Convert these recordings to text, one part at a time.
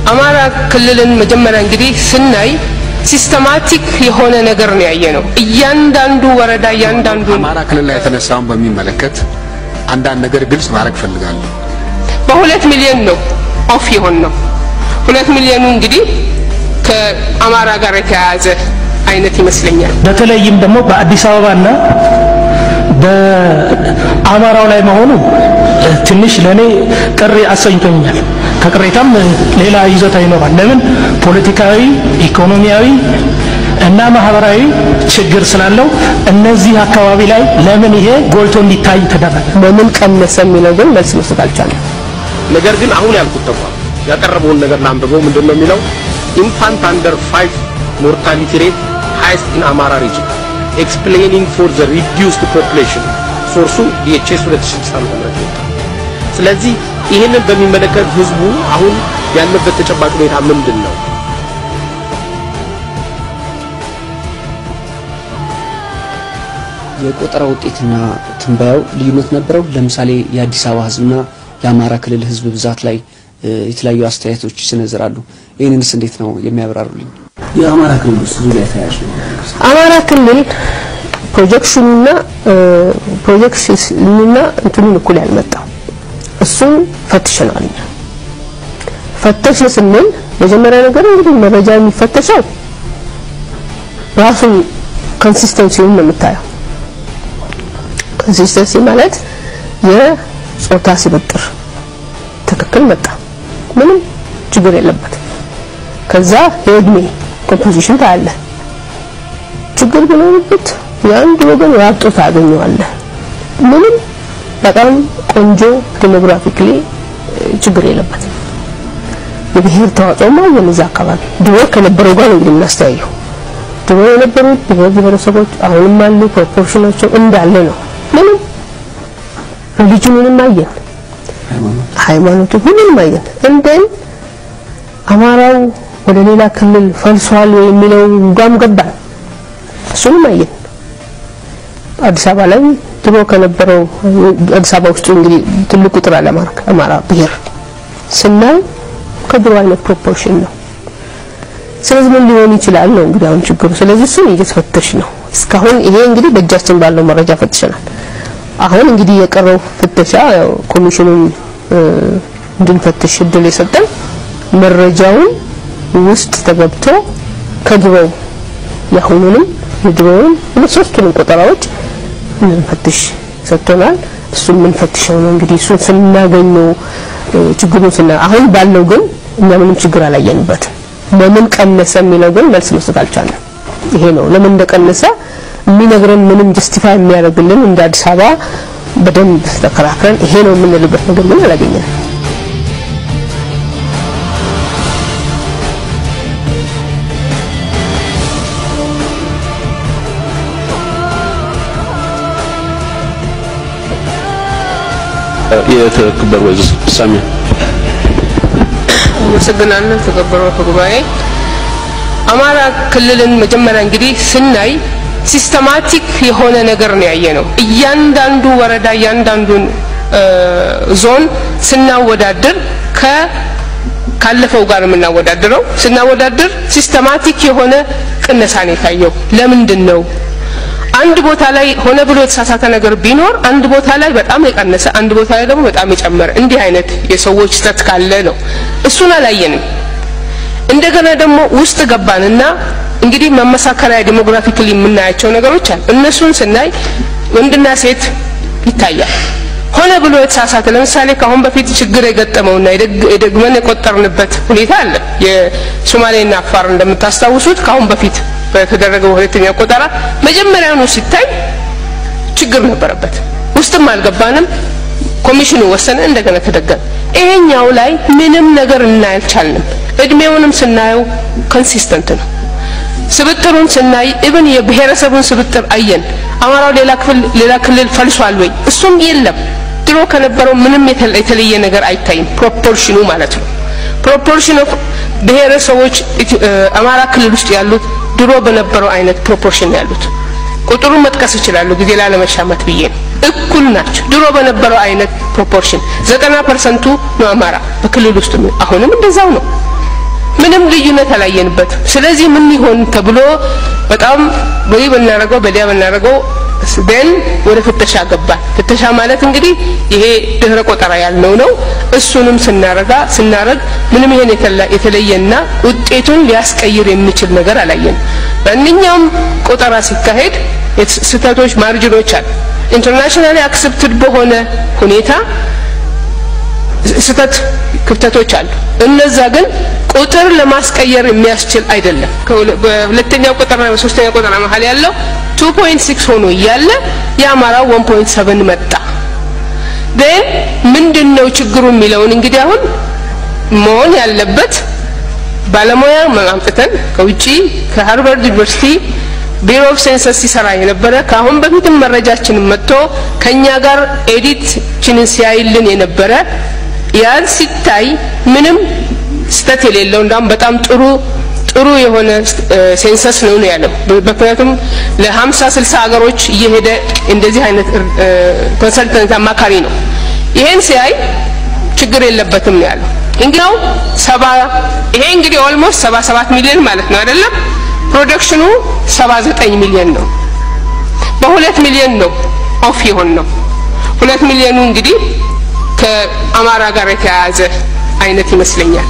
አማራ ክልልን መጀመሪያ እንግዲህ ስናይ ሲስተማቲክ የሆነ ነገር ነው ያየ ነው። እያንዳንዱ ወረዳ እያንዳንዱ አማራ ክልል ላይ የተነሳውን በሚመለከት አንዳንድ ነገር ግልጽ ማድረግ ፈልጋለሁ። በሁለት ሚሊዮን ነው ኦፍ የሆን ነው። ሁለት ሚሊዮኑ እንግዲህ ከአማራ ጋር የተያያዘ አይነት ይመስለኛል። በተለይም ደግሞ በአዲስ አበባና በአማራው ላይ መሆኑ ትንሽ ለእኔ ቅር አሰኝቶኛል። ከቅሬታም ሌላ ይዞታ ይኖራል። ለምን ፖለቲካዊ፣ ኢኮኖሚያዊ እና ማህበራዊ ችግር ስላለው እነዚህ አካባቢ ላይ ለምን ይሄ ጎልቶ እንዲታይ ተደረገ? በምን ቀነሰ የሚለው ግን መልስ መስጠት አልቻለም። ነገር ግን አሁን ያልኩት ተቋም ያቀረበውን ነገር ላንብበው። ምንድን ነው የሚለው? ኢንፋንት አንደር ፋይቭ ሞርታሊቲ ሬት ሃይስት ኢን አማራ ሪጅን ኤክስፕሌኒንግ ፎር ዘ ሪዲዩስድ ፖፑሌሽን ሶርሱ ዲኤችኤስ 2006 ዓ.ም ነው። ስለዚህ ይህንን በሚመለከት ህዝቡ አሁን ያለበት ተጨባጭ ሁኔታ ምንድን ነው? የቆጠራ ውጤትና ትንበያው ልዩነት ነበረው። ለምሳሌ የአዲስ አበባ ህዝብና የአማራ ክልል ህዝብ ብዛት ላይ የተለያዩ አስተያየቶች ይሰነዝራሉ። ይህንንስ እንዴት ነው የሚያብራሩልኝ? የአማራ ክልል ውስጥ ዙሪያ ተያያዥ ነው። አማራ ክልል ፕሮጀክሽኑና ፕሮጀክሽኑና እንትኑን እኩል ያልመጣው እሱን ፈትሸናል። እኛ ፈተሽ ስንል መጀመሪያ ነገር እንግዲህ መረጃ የሚፈተሸው ራሱ ኮንሲስተንሲውን ነው የምታየው። ኮንሲስተንሲ ማለት የጾታ ስብጥር ትክክል መጣ፣ ምንም ችግር የለበት። ከዛ የእድሜ ኮምፖዚሽን ታያለ። ችግር ቢኖርበት የአንድ ወገን ራብጦ ታገኘዋለህ። ምንም በጣም ቆንጆ ዴሞግራፊክሊ ችግር የለበትም። የብሔር ተዋጽኦማ የነዛ አካባቢ ድሮ ከነበረው ጋር ነው እንግዲህ የምናስተያየው። ድሮ የነበሩት ብሔር ብሔረሰቦች አሁንም አሉ። ፕሮፖርሽናቸው እንዳለ ነው። ምንም ሪሊጅኑንም አየን፣ ሃይማኖቱ ሁሉንም አየን። እንደን አማራው ወደ ሌላ ክልል ፈልሷል ወይ የሚለው ጋም ገባን። እሱንም አየን። አዲስ አበባ ላይ ድሮ ከነበረው አዲስ አበባ ውስጥ እንግዲህ ትልቅ ቁጥር አለ አማራ ብሔር ስናይ ከድሮ አይነት ፕሮፖርሽን ነው። ስለዚህ ምን ሊሆን ይችላል ነው እንግዲህ አሁን ችግሩ። ስለዚህ እሱን እየተፈተሽ ነው። እስካሁን ይሄ እንግዲህ በእጃችን ባለው መረጃ ፈትሸናል። አሁን እንግዲህ የቀረው ፍተሻ ያው ኮሚሽኑን እንድንፈትሽ እድል የሰጠን መረጃውን ውስጥ ተገብቶ ከድሮው የአሁኑንም የድሮውን ሶስቱንም ቆጠራዎች እንድንፈትሽ ሰጥቶናል። እሱን የምንፈትሸው ነው እንግዲህ እሱን ስናገኘው ችግሩን ስና አሁን ባለው ግን እኛ ምንም ችግር አላየንበትም። ለምን ቀነሰ የሚለው ግን መልስ መስጠት አልቻለም። ይሄ ነው ለምን እንደቀነሰ የሚነግረን ምንም ጀስቲፋይ የሚያደርግልን እንደ አዲስ አበባ በደንብ ተከራክረን ይሄ ነው የምንልበት ነገር ግን አላገኘንም። የተከበሩ ወይዘሮ ሳሚያ አመሰግናለሁ። ተከበረው ጉባኤ አማራ ክልልን መጀመሪያ እንግዲህ ስናይ ሲስተማቲክ የሆነ ነገር ነው ያየ ነው። እያንዳንዱ ወረዳ እያንዳንዱን ዞን ስናወዳድር ከ ካለፈው ጋር የምናወዳድረው ስናወዳድር ሲስተማቲክ የሆነ ቅነሳ ነው የታየው። ለምንድን ነው? አንድ ቦታ ላይ ሆነ ብሎ የተሳሳተ ነገር ቢኖር አንድ ቦታ ላይ በጣም የቀነሰ አንድ ቦታ ላይ ደግሞ በጣም የጨመረ እንዲህ አይነት የሰዎች ስተት ካለ ነው። እሱን አላየንም። እንደገና ደግሞ ውስጥ ገባንና እንግዲህ መመሳከሪያ ዴሞግራፊክሊ የምናያቸው ነገሮች አሉ። እነሱን ስናይ ወንድና ሴት ይታያል። ሆነ ብሎ የተሳሳተ ለምሳሌ ከአሁን በፊት ችግር የገጠመውና የደግመን የቆጠርንበት ሁኔታ አለ። የሶማሌና አፋር እንደምታስታውሱት ከአሁን በፊት በተደረገው ሁለተኛ ቆጠራ መጀመሪያውኑ ሲታይ ችግር ነበረበት። ውስጥም አልገባንም። ኮሚሽኑ ወሰነ፣ እንደገና ተደገመ። ይሄኛው ላይ ምንም ነገር እናይ አልቻልንም። እድሜውንም ስናየው ኮንሲስተንት ነው። ስብጥሩን ስናይ ኢብን የብሔረሰቡን ስብጥር አየን። አማራው ሌላ ክፍል ሌላ ክልል ፈልሷል ወይ? እሱም የለም። ድሮ ከነበረው ምንም የተለየ ነገር አይታይም። ፕሮፖርሽኑ ማለት ነው። ፕሮፖርሽን ኦፍ ብሔረሰቦች አማራ ክልል ውስጥ ያሉት ድሮ በነበረው አይነት ፕሮፖርሽን ያሉት ቁጥሩን መጥቀስ ይችላሉ፣ ጊዜ ላለመሻማት ብዬ ነው። እኩል ናቸው። ድሮ በነበረው አይነት ፕሮፖርሽን ዘጠና ፐርሰንቱ ነው አማራ በክልል ውስጥ አሁንም እንደዛው ነው። ምንም ልዩነት አላየንበትም። ስለዚህ ምን ይሆን ተብሎ በጣም በዚህ ብናደርገው በዲያ ብናደርገው ደን ወደ ፍተሻ ገባል። ፍተሻ ማለት እንግዲህ ይሄ ድህረ ቆጠራ ያልነው ነው። እሱንም ስናረጋ ስናረግ ምንም ይሄን የተለየና ውጤቱን ሊያስቀይር የሚችል ነገር አላየንም። ማንኛውም ቆጠራ ሲካሄድ ስህተቶች፣ ማርጅኖች አሉ። ኢንተርናሽናሊ አክሰፕትድ በሆነ ሁኔታ ስህተት ክፍተቶች አሉ። እነዛ ግን ቁጥር ለማስቀየር የሚያስችል አይደለም። በሁለተኛው ቁጥርና በሶስተኛው ቁጥር መሀል ያለው 2.6 ሆኖ እያለ የአማራው 1.7 መጣ። ግን ምንድነው ችግሩ የሚለውን እንግዲህ አሁን መሆን ያለበት ባለሙያ አምጥተን ከውጪ ከሃርቫርድ ዩኒቨርሲቲ ቢሮ ኦፍ ሴንሰስ ሲሰራ የነበረ ከአሁን በፊትም መረጃችንን መጥቶ ከኛ ጋር ኤዲትችንን ሲያይልን የነበረ ያን ሲታይ ምንም ስተት የሌለው እንዳውም በጣም ጥሩ ጥሩ የሆነ ሴንሰስ ነው ነው ያለው። ምክንያቱም ለሀምሳ ስልሳ ሀገሮች እየሄደ እንደዚህ አይነት ኮንሰልተንት አማካሪ ነው። ይሄን ሲያይ ችግር የለበትም ነው ያለው። እንግዲህ ሰባ ይሄ እንግዲህ ኦልሞስት ሰባ ሰባት ሚሊዮን ማለት ነው አይደለም? ፕሮዳክሽኑ ሰባ ዘጠኝ ሚሊዮን ነው። በሁለት ሚሊዮን ነው ኦፍ የሆን ነው። ሁለት ሚሊዮኑ እንግዲህ ከአማራ ጋር የተያያዘ አይነት ይመስለኛል።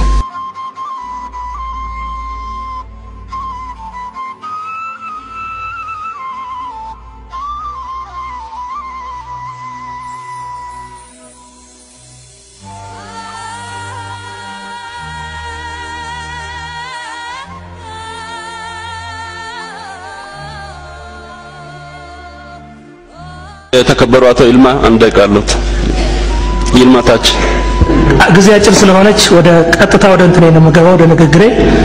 የተከበሩ አቶ ይልማ አንድ ደቂቃ አለዎት። ይልማ ታች ጊዜ አጭር ስለሆነች ወደ ቀጥታ ወደ እንትኔ ነው የምገባው፣ ወደ ንግግሬ።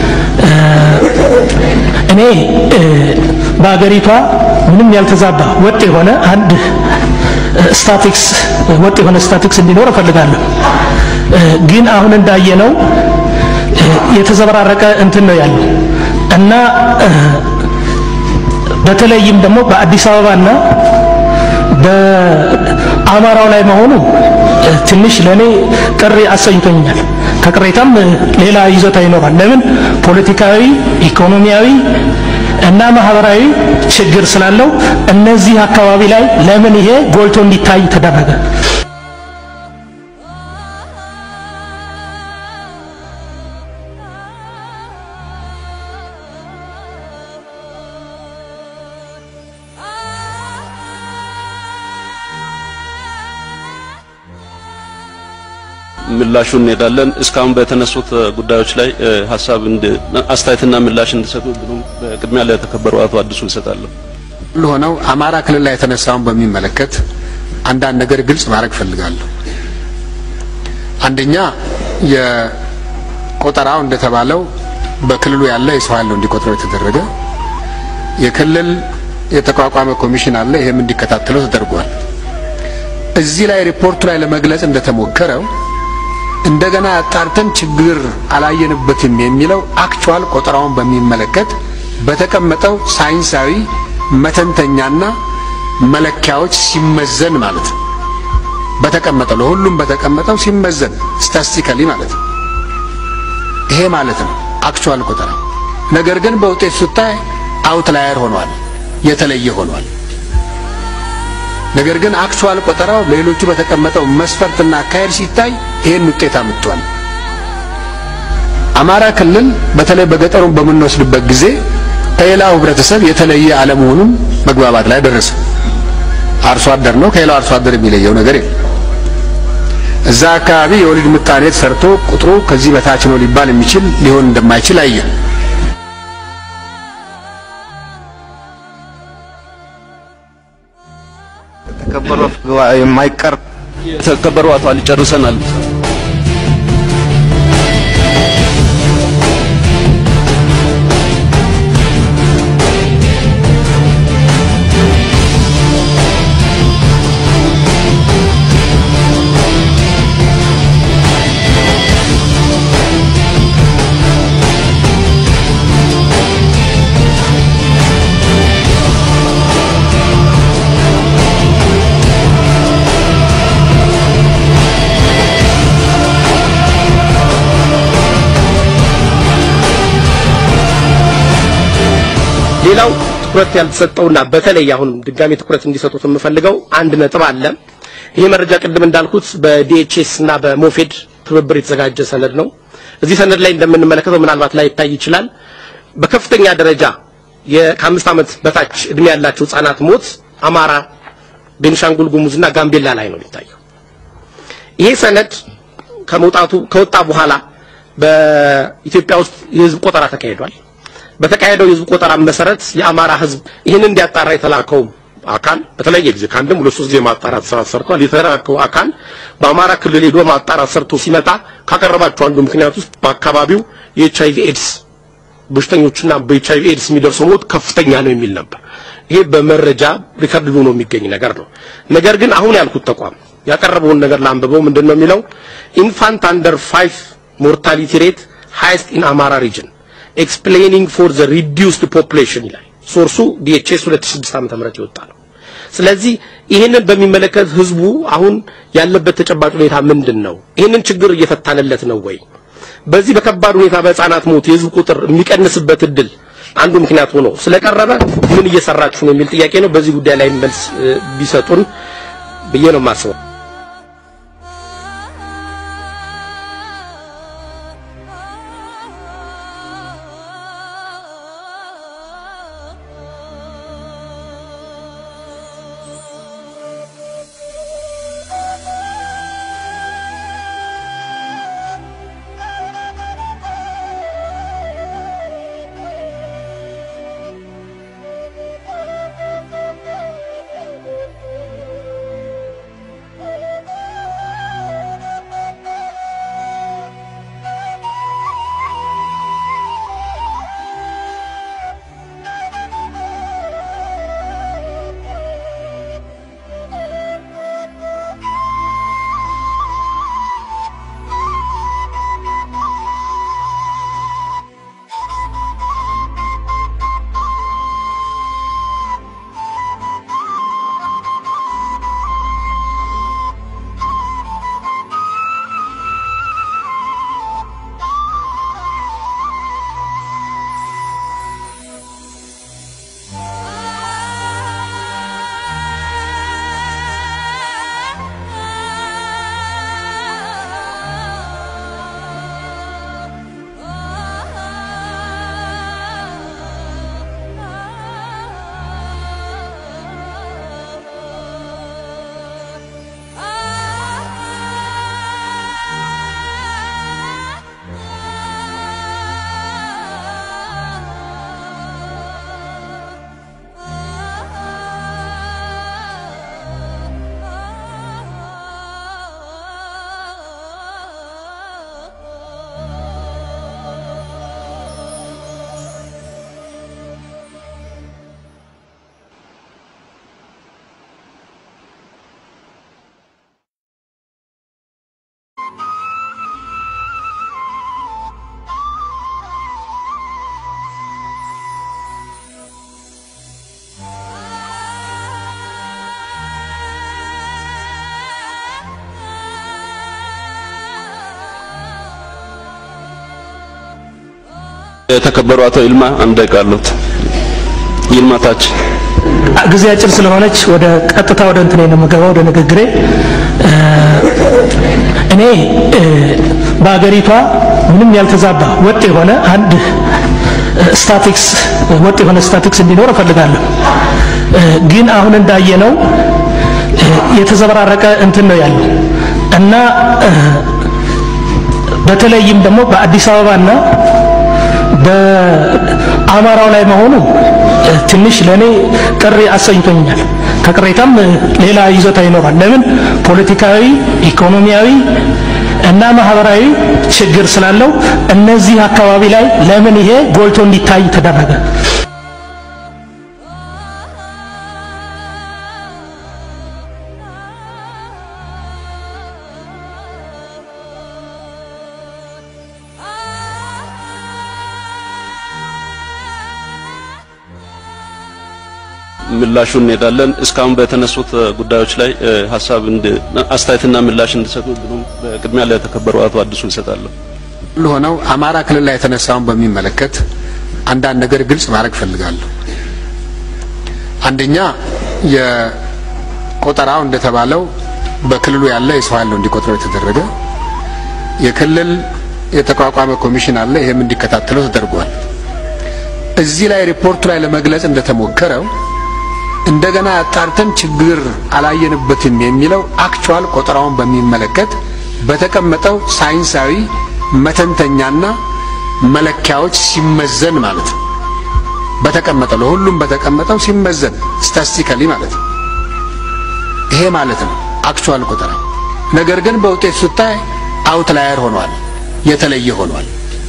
እኔ በአገሪቷ ምንም ያልተዛባ ወጥ የሆነ አንድ ስታቲክስ ወጥ የሆነ ስታቲክስ እንዲኖር እፈልጋለሁ። ግን አሁን እንዳየነው የተዘበራረቀ እንትን ነው ያለው እና በተለይም ደግሞ በአዲስ አበባና በአማራው ላይ መሆኑ ትንሽ ለኔ ቅር አሰኝቶኛል። ከቅሬታም ሌላ ይዞታ ይኖራል። ለምን ፖለቲካዊ፣ ኢኮኖሚያዊ እና ማህበራዊ ችግር ስላለው እነዚህ አካባቢ ላይ ለምን ይሄ ጎልቶ እንዲታይ ተደረገ? ምላሹን እንሄዳለን። እስካሁን በተነሱት ጉዳዮች ላይ ሀሳብ አስተያየትና ምላሽ እንዲሰጡ ብሎም በቅድሚያ ለተከበሩ አቶ አዲሱ ይሰጣለሁ። ሆነው አማራ ክልል ላይ የተነሳውን በሚመለከት አንዳንድ ነገር ግልጽ ማድረግ ፈልጋለሁ። አንደኛ የቆጠራው እንደተባለው በክልሉ ያለ የሰው ኃይል ነው እንዲቆጥረው የተደረገ። የክልል የተቋቋመ ኮሚሽን አለ፣ ይሄም እንዲከታተለው ተደርጓል። እዚህ ላይ ሪፖርቱ ላይ ለመግለጽ እንደተሞከረው እንደገና አጣርተን ችግር አላየንበትም የሚለው አክቹዋል ቆጠራውን በሚመለከት በተቀመጠው ሳይንሳዊ መተንተኛና መለኪያዎች ሲመዘን ማለት ነው። በተቀመጠው ለሁሉም በተቀመጠው ሲመዘን ስታስቲካሊ ማለት ነው። ይሄ ማለት ነው አክቹዋል ቆጠራ። ነገር ግን በውጤት ስታይ አውትላየር ሆኗል፣ የተለየ ሆኗል። ነገር ግን አክቹዋል ቆጠራው ሌሎቹ በተቀመጠው መስፈርትና አካሄድ ሲታይ ይሄን ውጤት አምጥቷል። አማራ ክልል በተለይ በገጠሩን በምንወስድበት ጊዜ ከሌላው ህብረተሰብ የተለየ አለመሆኑን መግባባት ላይ ደረሰ። አርሶ አደር ነው፣ ከሌላው አርሶ አደር የሚለየው ነገር የለም። እዛ አካባቢ የወሊድ ምጣኔ ሰርቶ ቁጥሩ ከዚህ በታች ነው ሊባል የሚችል ሊሆን እንደማይችል አየ። ተከበሩ የማይቀር የተከበሩ አቶ አሊ ጨርሰናል። ሌላው ትኩረት ያልተሰጠውና በተለይ አሁን ድጋሜ ትኩረት እንዲሰጡት የምፈልገው አንድ ነጥብ አለ። ይሄ መረጃ ቅድም እንዳልኩት በዲኤችኤስ እና በሞፌድ ትብብር የተዘጋጀ ሰነድ ነው። እዚህ ሰነድ ላይ እንደምንመለከተው ምናልባት ላይ ይታይ ይችላል። በከፍተኛ ደረጃ ከአምስት ዓመት በታች እድሜ ያላቸው ህጻናት ሞት አማራ፣ ቤንሻንጉል ጉሙዝና ጋምቤላ ላይ ነው የሚታየው። ይሄ ሰነድ ከመውጣቱ ከወጣ በኋላ በኢትዮጵያ ውስጥ የህዝብ ቆጠራ ተካሂዷል። በተካሄደው የህዝብ ቆጠራ መሰረት የአማራ ህዝብ ይህን እንዲያጣራ የተላከው አካል በተለያየ ጊዜ ከአንድም ሁለት ሶስት ጊዜ ማጣራት ስራ ሰርቷል። የተላከው አካል በአማራ ክልል ሄዶ ማጣራት ሰርቶ ሲመጣ ካቀረባቸው አንዱ ምክንያት ውስጥ በአካባቢው የኤች አይቪ ኤድስ በሽተኞችና በኤች አይቪ ኤድስ የሚደርሰው ሞት ከፍተኛ ነው የሚል ነበር። ይሄ በመረጃ ሪከርድ ሆኖ የሚገኝ ነገር ነው። ነገር ግን አሁን ያልኩት ተቋም ያቀረበውን ነገር ላንብበው። ምንድን ነው የሚለው? ኢንፋንት አንደር ፋይቭ ሞርታሊቲ ሬት ሃይስት ኢን አማራ ሪጅን ኤክስፕሌኒንግ ፎር ዘ ሪዲዩስድ ፖፑሌሽን ይላል። ሶርሱ ዲኤችኤስ 2006 ዓመተ ምህረት የወጣ ነው። ስለዚህ ይህንን በሚመለከት ህዝቡ አሁን ያለበት ተጨባጭ ሁኔታ ምንድን ነው? ይህንን ችግር እየፈታንለት ነው ወይ? በዚህ በከባድ ሁኔታ በህፃናት ሞት የህዝብ ቁጥር የሚቀንስበት እድል አንዱ ምክንያት ሆኖ ስለቀረበ ምን እየሰራችሁ ነው የሚል ጥያቄ ነው። በዚህ ጉዳይ ላይ መልስ ቢሰጡን ብዬ ነው የማስበው። የተከበሩ አቶ ይልማ አንድ ደቂቃ አሉት። ይልማ ታች ጊዜ አጭር ስለሆነች ወደ ቀጥታ ወደ እንትኔ ነው የምገባው ወደ ንግግሬ። እኔ በአገሪቷ ምንም ያልተዛባ ወጥ የሆነ አንድ ስታቲክስ ወጥ የሆነ ስታቲክስ እንዲኖር እፈልጋለሁ። ግን አሁን እንዳየነው የተዘበራረቀ እንትን ነው ያለው እና በተለይም ደግሞ በአዲስ አበባና በአማራው ላይ መሆኑ ትንሽ ለእኔ ቅር አሰኝቶኛል። ከቅሬታም ሌላ ይዞታ ይኖራል። ለምን ፖለቲካዊ፣ ኢኮኖሚያዊ እና ማህበራዊ ችግር ስላለው እነዚህ አካባቢ ላይ ለምን ይሄ ጎልቶ እንዲታይ ተደረገ? ምላሹ እንሄዳለን። እስካሁን በተነሱት ጉዳዮች ላይ ሀሳብ አስተያየትና ምላሽ እንዲሰጡ ብሎም በቅድሚያ ለተከበሩ አቶ አዲሱ ይሰጣለሁ። ሁሉ ሆነው አማራ ክልል ላይ የተነሳውን በሚመለከት አንዳንድ ነገር ግልጽ ማድረግ ፈልጋለሁ። አንደኛ የቆጠራው እንደተባለው በክልሉ ያለ የሰው ኃይል ነው እንዲቆጥረው የተደረገ። የክልል የተቋቋመ ኮሚሽን አለ፣ ይሄም እንዲከታተለው ተደርጓል። እዚህ ላይ ሪፖርቱ ላይ ለመግለጽ እንደተሞከረው እንደገና አጣርተን ችግር አላየንበትም የሚለው አክቹዋል ቆጠራውን በሚመለከት በተቀመጠው ሳይንሳዊ መተንተኛና መለኪያዎች ሲመዘን ማለት ነው። በተቀመጠው ለሁሉም በተቀመጠው ሲመዘን ስታስቲካሊ ማለት ነው። ይሄ ማለት ነው አክቹዋል ቆጠራ። ነገር ግን በውጤት ስታይ አውትላየር ሆኗል፣ የተለየ ሆኗል።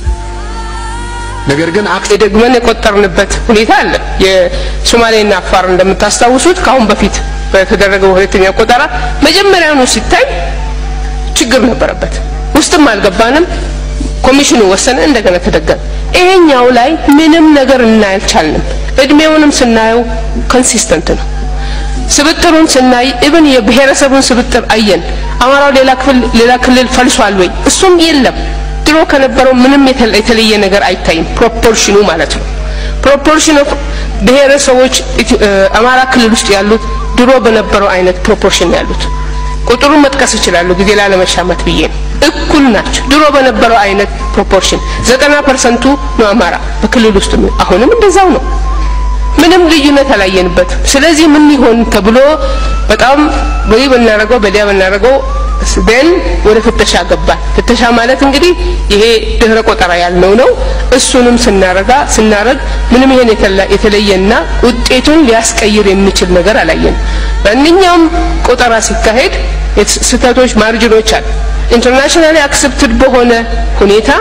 ነገር ግን አክት ደግመን የቆጠርንበት ሁኔታ አለ። የሶማሌና አፋር እንደምታስታውሱት ከአሁን በፊት በተደረገው ሁለተኛ ቆጠራ መጀመሪያውኑ ሲታይ ችግር ነበረበት። ውስጥም አልገባንም። ኮሚሽኑ ወሰነ፣ እንደገና ተደገመ። ይሄኛው ላይ ምንም ነገር እናይ አልቻልንም። እድሜውንም ስናየው ኮንሲስተንት ነው። ስብጥሩን ስናይ ኢብን የብሔረሰቡን ስብጥር አየን። አማራው ሌላ ክፍል ሌላ ክልል ፈልሷል ወይ? እሱም የለም። ድሮ ከነበረው ምንም የተለየ ነገር አይታይም። ፕሮፖርሽኑ ማለት ነው። ፕሮፖርሽን ኦፍ ብሔረሰቦች አማራ ክልል ውስጥ ያሉት ድሮ በነበረው አይነት ፕሮፖርሽን ያሉት ቁጥሩን መጥቀስ ይችላሉ፣ ጊዜ ላለመሻማት ብዬ ነው። እኩል ናቸው። ድሮ በነበረው አይነት ፕሮፖርሽን ዘጠና ፐርሰንቱ ነው አማራ በክልል ውስጥ አሁንም እንደዛው ነው። ምንም ልዩነት አላየንበትም። ስለዚህ ምን ይሆን ተብሎ በጣም ወይ ብናረገው በዲያ ብናረገው ደን ወደ ፍተሻ ገባል። ፍተሻ ማለት እንግዲህ ይሄ ድህረ ቆጠራ ያልነው ነው። እሱንም ስናረጋ ስናረግ ምንም ይሄን የተለየና ውጤቱን ሊያስቀይር የሚችል ነገር አላየንም። ማንኛውም ቆጠራ ሲካሄድ ስህተቶች፣ ማርጅኖች አሉ። ኢንተርናሽናሊ አክሰፕትድ በሆነ ሁኔታ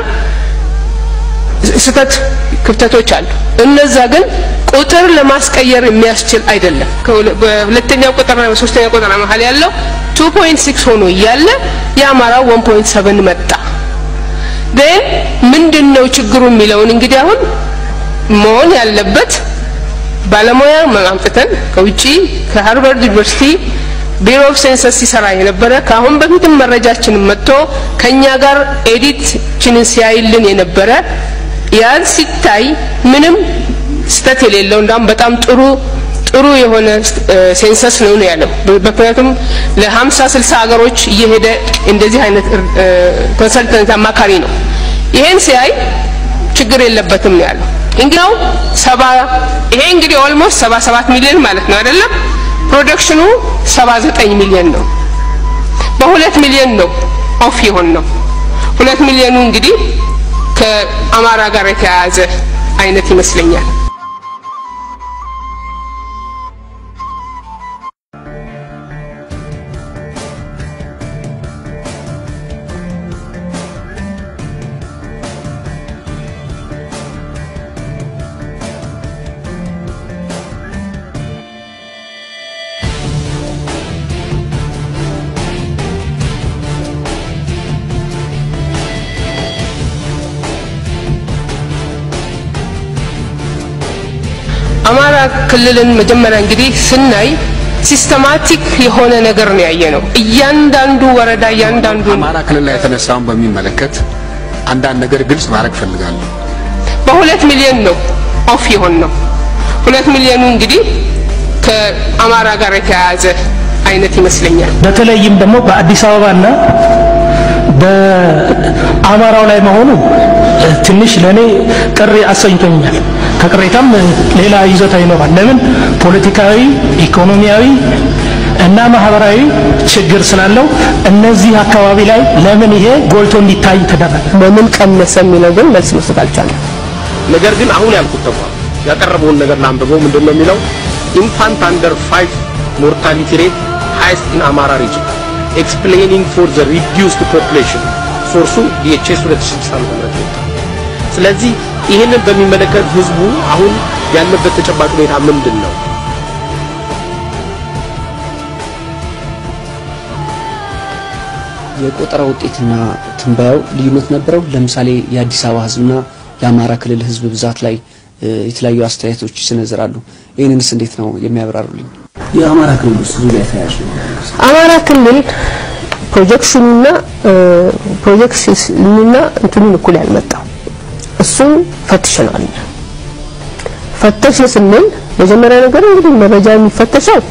ስህተት ክፍተቶች አሉ። እነዛ ግን ቁጥር ለማስቀየር የሚያስችል አይደለም። በሁለተኛው ቁጥርና በሶስተኛው ቁጥር መሀል ያለው 2.6 ሆኖ እያለ የአማራው 1.7 መጣ። ግን ምንድነው ችግሩ የሚለውን እንግዲህ አሁን መሆን ያለበት ባለሙያ አምጥተን ከውጪ ከሃርቫርድ ዩኒቨርሲቲ ቢሮ ኦፍ ሴንሰስ ሲሰራ የነበረ ከአሁን በፊትም መረጃችንን መጥቶ ከኛ ጋር ኤዲትችንን ሲያይልን የነበረ ያን ሲታይ ምንም ስተት የሌለው እንዳውም በጣም ጥሩ ጥሩ የሆነ ሴንሰስ ነው ነው ያለው። ምክንያቱም ለሀምሳ ስልሳ ሀገሮች እየሄደ እንደዚህ አይነት ኮንሰልተንት አማካሪ ነው። ይሄን ሲያይ ችግር የለበትም ነው ያለው። እንግዲያው ሰባ ይሄ እንግዲህ ኦልሞስት ሰባ ሰባት ሚሊዮን ማለት ነው አይደለም። ፕሮዳክሽኑ ሰባ ዘጠኝ ሚሊዮን ነው። በሁለት ሚሊዮን ነው ኦፍ የሆን ነው። ሁለት ሚሊዮኑ እንግዲህ ከአማራ ጋር የተያያዘ አይነት ይመስለኛል። አማራ ክልልን መጀመሪያ እንግዲህ ስናይ ሲስተማቲክ የሆነ ነገር ነው ያየ ነው። እያንዳንዱ ወረዳ እያንዳንዱ አማራ ክልል ላይ የተነሳውን በሚመለከት አንዳንድ ነገር ግልጽ ማድረግ ፈልጋለሁ። በሁለት ሚሊዮን ነው ኦፍ የሆን ነው። ሁለት ሚሊዮኑ እንግዲህ ከአማራ ጋር የተያያዘ አይነት ይመስለኛል። በተለይም ደግሞ በአዲስ አበባና በአማራው ላይ መሆኑ ትንሽ ለእኔ ቅር አሰኝቶኛል። ከቅሬታም ሌላ ይዘታ ይኖራል። ለምን ፖለቲካዊ፣ ኢኮኖሚያዊ እና ማህበራዊ ችግር ስላለው እነዚህ አካባቢ ላይ ለምን ይሄ ጎልቶ እንዲታይ ተደረገ? በምን ቀነሰ የሚለው ግን መልስ መስጠት አልቻለም። ነገር ግን አሁን ያልኩት ተቋም ያቀረበውን ነገር ላንብበው። ምንድን ነው የሚለው? ኢንፋንት አንደር ፋይቭ ሞርታሊቲ ሬት ሃይስት ኢን አማራ ሪጅን ኤክስፕሌኒንግ ፎር ዘ ሪዲዩስድ ፖፑሌሽን ሶርሱ ዲኤችኤስ 2006 ዓ.ም ወጣ። ስለዚህ ይህንን በሚመለከት ህዝቡ አሁን ያለበት ተጨባጭ ሁኔታ ምንድን ነው? የቆጠራ ውጤትና ትንበያው ልዩነት ነበረው። ለምሳሌ የአዲስ አበባ ህዝብና የአማራ ክልል ህዝብ ብዛት ላይ የተለያዩ አስተያየቶች ይሰነዝራሉ። ይህንንስ እንዴት ነው የሚያብራሩልኝ? የአማራ ክልል ውስጥ ብዙ ላይ ተያያዥ ነው። አማራ ክልል ፕሮጀክሽኑና ፕሮጀክሽኑና እንትኑን እኩል ያልመጣው እሱን ፈትሸናል። ፈተሽ ስንል መጀመሪያ ነገር እንግዲህ መረጃ የሚፈተሸው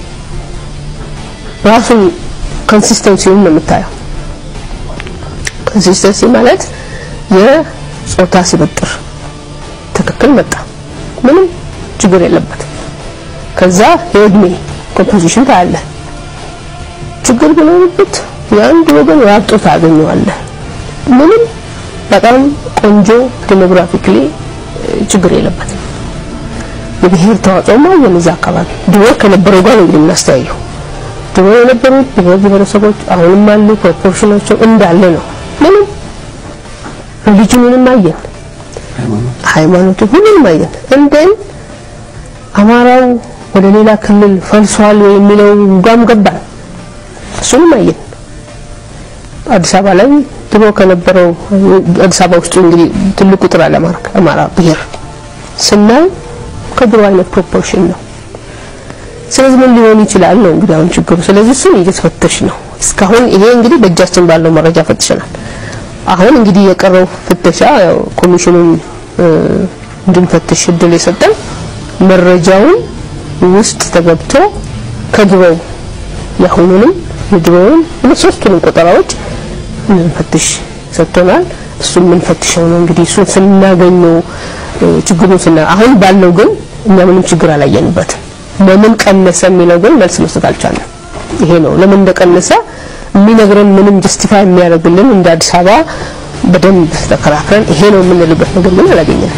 ራሱ ኮንሲስተንሲውን ነው የምታየው። ኮንሲስተንሲ ማለት የጾታ ሲበጥር ትክክል መጣ፣ ምንም ችግር የለበት። ከዛ የእድሜ ኮምፖዚሽን ታያለ። ችግር ቢኖርበት የአንድ ወገን ያብጦ ታገኘዋለህ። ምንም በጣም ቆንጆ ዴሞግራፊክሊ ችግር የለበትም። የብሔር ተዋጽኦማ የነዛ አካባቢ ድሮ ከነበረው ጋር ነው እንግዲህ የምናስተያየው። ድሮ የነበሩት ብሔር ብሔረሰቦች አሁንም አሉ፣ ፕሮፖርሽናቸው እንዳለ ነው። ምንም ሪሊጅኑንም አየን፣ ሃይማኖቱ ሁሉንም አየን። እንደን አማራው ወደ ሌላ ክልል ፈልሷል የሚለው ጋም ገባን፣ እሱንም አየን። አዲስ አበባ ላይ ድሮ ከነበረው አዲስ አበባ ውስጥ እንግዲህ ትልቅ ቁጥር አለ አማራ ብሔር ስናይ ከድሮ አይነት ፕሮፖርሽን ነው። ስለዚህ ምን ሊሆን ይችላል ነው እንግዲህ አሁን ችግሩ። ስለዚህ እሱን እየተፈተሽ ነው። እስካሁን ይሄ እንግዲህ በእጃችን ባለው መረጃ ፈትሸናል። አሁን እንግዲህ የቀረው ፍተሻ ያው ኮሚሽኑን እንድንፈትሽ እድል የሰጠን መረጃውን ውስጥ ተገብቶ ከድሮው የአሁኑንም የድሮውን ሁለት ሶስቱንም ቆጠራዎች እንድንፈትሽ ሰጥቶናል። እሱን የምንፈትሸው ነው እንግዲህ እሱን ስናገኘው ችግሩን ስና አሁን ባለው ግን እኛ ምንም ችግር አላየንበትም። ለምን ቀነሰ የሚለው ግን መልስ መስጠት አልቻለም። ይሄ ነው ለምን እንደቀነሰ የሚነግረን ምንም ጀስቲፋይ የሚያደርግልን እንደ አዲስ አበባ በደንብ ተከራክረን ይሄ ነው የምንልበት ነገር ግን አላገኘንም።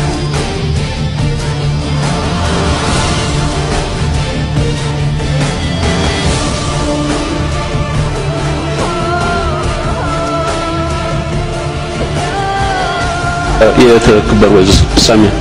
የተከበሩ ወይዘሮ ሳሚያ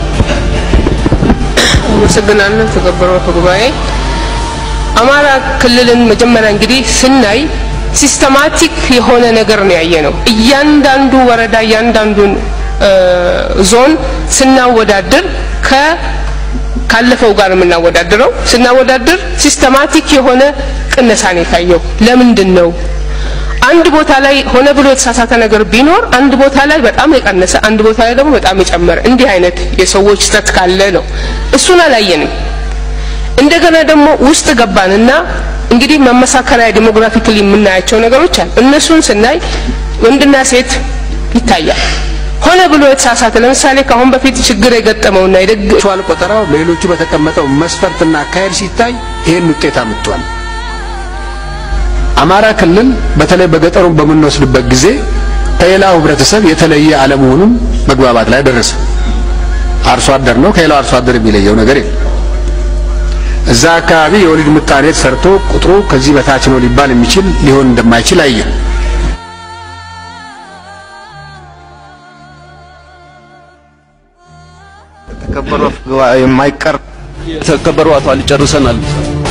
አመሰግናለሁ። ተከበሩ አፈ ጉባኤ፣ አማራ ክልልን መጀመሪያ እንግዲህ ስናይ ሲስተማቲክ የሆነ ነገር ነው ያየ ነው። እያንዳንዱ ወረዳ እያንዳንዱን ዞን ስናወዳድር ከ ካለፈው ጋር የምናወዳድረው ስናወዳድር ሲስተማቲክ የሆነ ቅነሳ ነው የታየው። ለምንድን ነው? አንድ ቦታ ላይ ሆነ ብሎ የተሳሳተ ነገር ቢኖር አንድ ቦታ ላይ በጣም የቀነሰ አንድ ቦታ ላይ ደግሞ በጣም የጨመረ እንዲህ አይነት የሰዎች ስህተት ካለ ነው። እሱን አላየንም። እንደገና ደግሞ ውስጥ ገባንና እንግዲህ መመሳከሪያ ዴሞግራፊክሊ የምናያቸው ነገሮች አሉ። እነሱን ስናይ ወንድና ሴት ይታያል። ሆነ ብሎ የተሳሳተ ለምሳሌ ከአሁን በፊት ችግር የገጠመውና የደግ ሸዋል ቆጠራው ሌሎቹ በተቀመጠው መስፈርትና አካሄድ ሲታይ ይሄን ውጤት አምጥቷል። አማራ ክልል በተለይ በገጠሩን በምንወስድበት ጊዜ ከሌላው ህብረተሰብ የተለየ አለመሆኑን መግባባት ላይ ደረሰ። አርሶ አደር ነው፣ ከሌላው አርሶ አደር የሚለየው ነገር የለም። እዛ አካባቢ የወሊድ ምጣኔ ሰርቶ ቁጥሩ ከዚህ በታች ነው ሊባል የሚችል ሊሆን እንደማይችል አየን። የተከበሩ አፈ ጉባኤ የማይቀር የተከበሩ አቶ አሊ ጨርሰናል።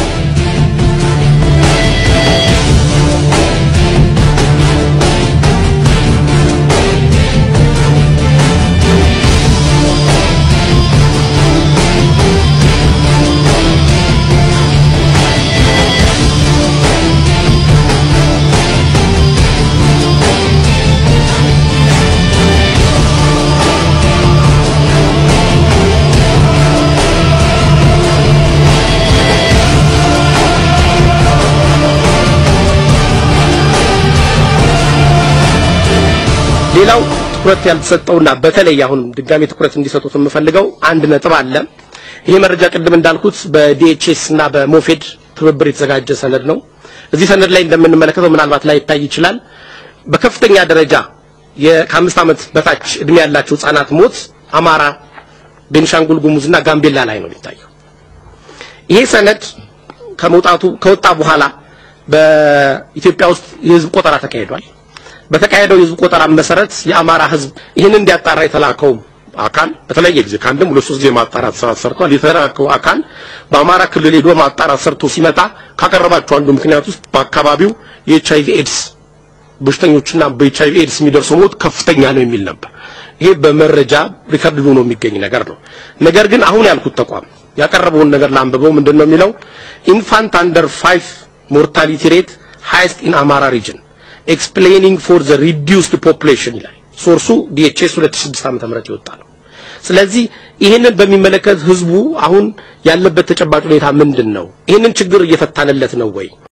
ሌላው ትኩረት ያልተሰጠውና በተለይ አሁን ድጋሚ ትኩረት እንዲሰጡት የምፈልገው አንድ ነጥብ አለ። ይሄ መረጃ ቅድም እንዳልኩት በዲኤችኤስ እና በሞፌድ ትብብር የተዘጋጀ ሰነድ ነው። እዚህ ሰነድ ላይ እንደምንመለከተው ምናልባት ላይ ይታይ ይችላል። በከፍተኛ ደረጃ ከአምስት ዓመት በታች እድሜ ያላቸው ህጻናት ሞት አማራ፣ ቤንሻንጉል ጉሙዝና ጋምቤላ ላይ ነው የሚታየው። ይሄ ሰነድ ከመውጣቱ ከወጣ በኋላ በኢትዮጵያ ውስጥ የህዝብ ቆጠራ ተካሂዷል። በተካሄደው የህዝብ ቆጠራ መሰረት የአማራ ህዝብ ይህን እንዲያጣራ የተላከው አካል በተለያየ ጊዜ ከአንድም ሁለት ሶስት ጊዜ ማጣራት ስራ ሰርቷል። የተላከው አካል በአማራ ክልል ሄዶ ማጣራት ሰርቶ ሲመጣ ካቀረባቸው አንዱ ምክንያት ውስጥ በአካባቢው የኤች አይቪ ኤድስ በሽተኞችና በኤች አይቪ ኤድስ የሚደርሰው ሞት ከፍተኛ ነው የሚል ነበር። ይሄ በመረጃ ሪከርድ ሆኖ የሚገኝ ነገር ነው። ነገር ግን አሁን ያልኩት ተቋም ያቀረበውን ነገር ላንብበው። ምንድን ነው የሚለው? ኢንፋንት አንደር ፋይቭ ሞርታሊቲ ሬት ሃይስት ኢን አማራ ሪጅን ኤክስፕሌኒንግ ፎር ዘ ሪዲዩስድ ፖፑሌሽን ይላል። ሶርሱ ዲኤችኤስ 2006 ዓመተ ምህረት የወጣ ነው። ስለዚህ ይህንን በሚመለከት ህዝቡ አሁን ያለበት ተጨባጭ ሁኔታ ምንድን ነው? ይህንን ችግር እየፈታንለት ነው ወይ?